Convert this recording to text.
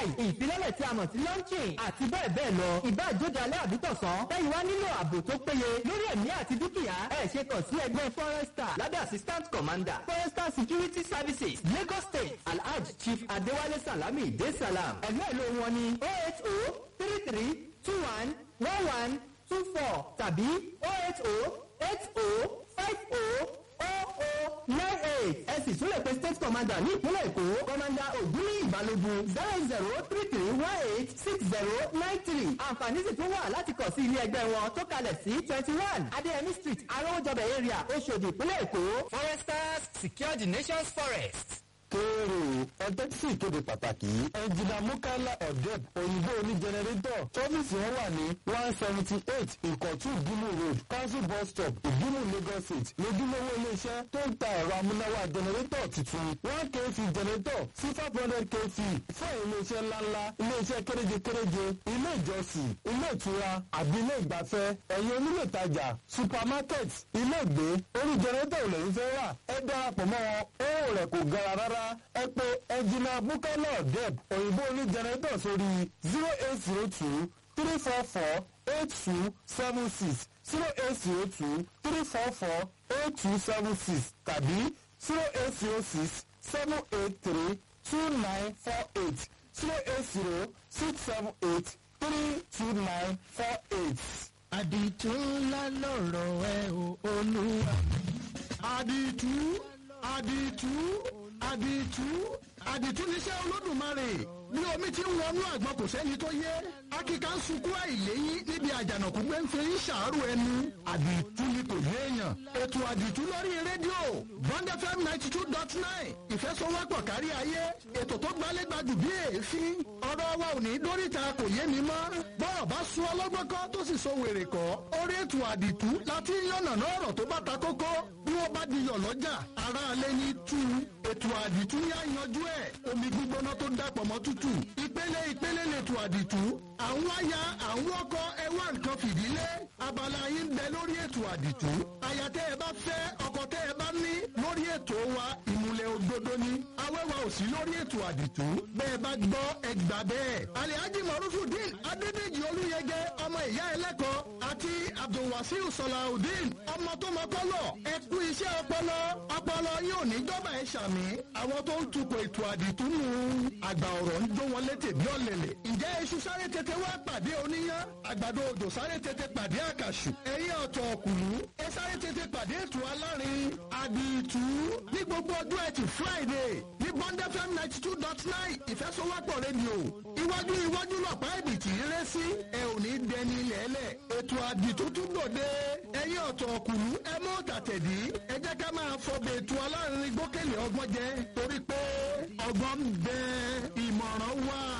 style ìfilọ́lẹ̀ tí a mọ̀ sí launching àti bẹ́ẹ̀ bẹ́ẹ̀ lọ ìbá ìjóde alẹ́ àbítọ̀sán tẹ́yìn wá nílò ààbò tó péye lórí ẹ̀mí àti dúkìá ẹ̀ ṣe kàn sí ẹgbẹ́ forester lábẹ́ assistant commander forester security services lagos state alhaj chief adéwálé salami de salam ẹ̀gbẹ́ ìlú wọn ni oh eight oh three three two one one one two four tàbí oh eight oh eight oh five oh oh oh nine eight ẹ sì tún lè pe state commander ní ìpínlẹ̀ èkó commander ògúnlé ìbálògun zero zero three three one eight six zero nine three àǹfààní sì tún wà láti kàn sí ilé ẹgbẹ́ wọn tó kalẹ̀ sí twenty one adéyẹmí street arówójọbẹ̀ area oṣòdì ìpínlẹ̀ èkó foresters secure the nation's forest kéèrè ẹgbẹ́ tí ìkéde pàtàkì yìí ẹnjìnà mukala odeb òyìnbó oní jẹnẹrétọ̀ tọ́fíìsì wọn wà ní one seventy eight ìkọ̀tún ìdúmù road council bus stop ìdúmù lagos state lójúlówó iléeṣẹ́ tó ń ta ẹ̀rọ amúnáwá jẹnẹrétọ̀ tuntun one kv jẹnẹrétọ̀ sí five hundred kv fún iléeṣẹ́ ńláńlá iléeṣẹ́ kéréje kéréje ilé ìjọsìn ilé ìtura àbí ilé ìgbafẹ́ ẹ̀yin onílé ìtajà supermarket ilé ìgbé orí jẹnẹrétọ̀ ò lẹ́yìn fẹ́ rà ẹ darapọ̀ mọ́ wọn owó rẹ̀ kò gara rárá ẹ pé ẹnjìnà bukala deb òyìnbó ní jẹnẹrétọ̀ sórí zero eight zero two three four four eight two seven six zero eight zero two three four four eight two seven six tàbí zero eight zero six seven eight three two nine four eight zero eight zero six seven eight three two nine four eight. àdìtú ńlá lọ̀rọ̀ ẹ o olúwa. àdìtú àdìtú àdìtú àdìtú níṣẹ́ olódùmarè bí omi ti ń wọnú àgbọn kò sẹ́ni tó yé akíkà ń sunkún àìléyìn níbi àjànàkú gbé ń fi ń ṣàárò ẹnu àdìtú ni kò yé èèyàn ètò àdìtú lórí rédíò bond fm ninety two dot nine ìfẹsọwọ́pọ̀ kárí ayé ètò tó gbálégbádùn bí èéfín ọ̀rọ̀ wa ò ní dóríta kò yé mi mọ́ bọ́ọ̀ bá sún ọlọ́gbọ́n kọ́ tó sì so wèrè kọ́ orí ètò àdìtú láti yànnàná ọ̀rọ̀ tó bá ta kókó bí wọ́n bá di yọ̀ lọ́jà aráalé ní tú ètò àdìtú yá yanjú ẹ̀ omi gbígbóná tó dàpọ̀ mọ́ tútù ìpele ìpele lètò àdìtú àwọn aya àwọn ọkọ ẹwà nǹkan fìdílé abala yín bẹ lórí ètò àdìtú aya tẹ́ ẹ bá fẹ́ ọkọ tẹ́ ẹ bá ní lórí ètò wa ìmùlẹ̀ òdodo ni awẹ́wà ò sí lórí ètò àdìtú bẹ́ẹ̀ bá gbọ́ ẹgbà bẹ́ẹ̀ alihaji marufudin adédèjì olúyẹgẹ ọmọ ìyá ẹlẹ́kọ̀ọ́ àti abdulwasiu sọláudin ọmọ tó mọ kọ́lọ̀ ẹ kú iṣẹ́ ọpọlọ ọpọlọ yóò ní jọba ẹ ṣàmì àwọn tó ń tukọ̀ ètò àdìtú nù àgbà ọ̀rọ̀ ń jó wọn létè bí ọ̀lẹ̀lẹ̀ ǹjẹ́ iṣu sáré tètè wá pàdé oníyán àgbàdo òjò sáré tètè pàdé àkàṣù ẹ̀yìn ọ̀tọ̀ ọ̀kùnú ẹ sáré tètè pàdé ètò alárin àdìtú ní gbogbo ọjọ́ ẹtì friday ní bond fm ninety two dot nine ìfẹsọwọ́pọ̀ rédíò iwájú iwájú lọ́pàá ẹ̀bìtì rẹ́ sí ẹ ò ní dẹni lẹ́lẹ̀ ètò àdìtú tún gbòde ẹ̀yìn ọ̀tọ̀ ọ̀kùnú ẹ mọ́ tàtẹ̀dí ẹ jẹ́ ká máa fọbẹ̀ ètò alárin gbókèlè ọgbọ́n jẹ torí pé ọgbọ́n ń bẹ ìmọ̀ràn wà.